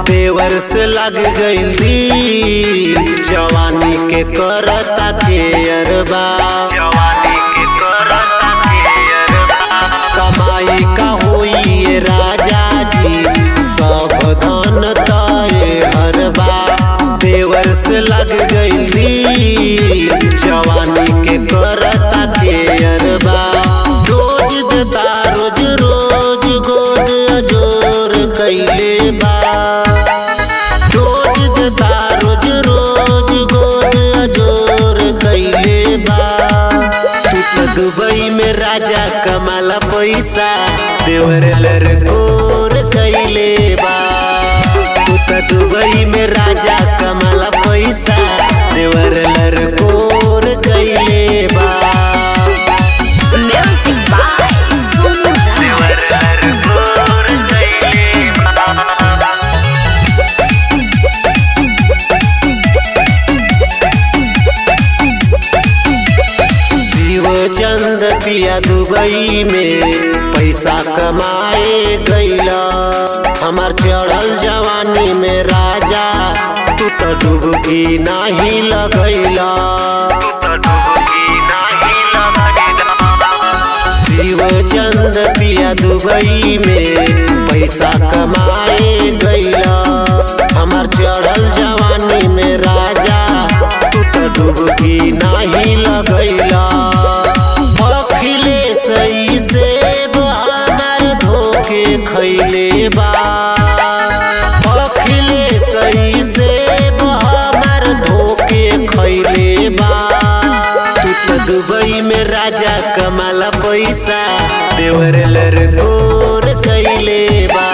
देवर से लग गइल दिल जवानी के करता के अरबा जवानी के करता के कमाई का होई ये राजा जी सब धन तय हरबा देवर से लग गइल दिल जवानी के करता के अरबा रोज देता रोज रोज गोद अजोर कैले बा रोज देता रोज रोज गोद अजोर कैले बा तू तो दुबई में राजा कमाला पैसा देवर लरकोर कैले बा तू तो दुबई में राजा कमाला पैसा देवर लरकोर कैले बा Music by Sonu Raj. गोर कैले बा शिव चंद पिया दुबई में पैसा कमाए गईला हमार चढ़ल जवानी में राजा तू तो डुबकी नाही लगैला तो डुबकी नाही लगैला शिव चंद पिया दुबई में पैसा कमाए गईला हमार चढ़ल जवानी में राजा तू तो डुबकी नाही लगैला अखिले सही से हमार धोखे खैले बा अखिले सही से हमार धोखे खैले बा तू तो दुबई में राजा कमाला पैसा देवर लरकोर कैले बा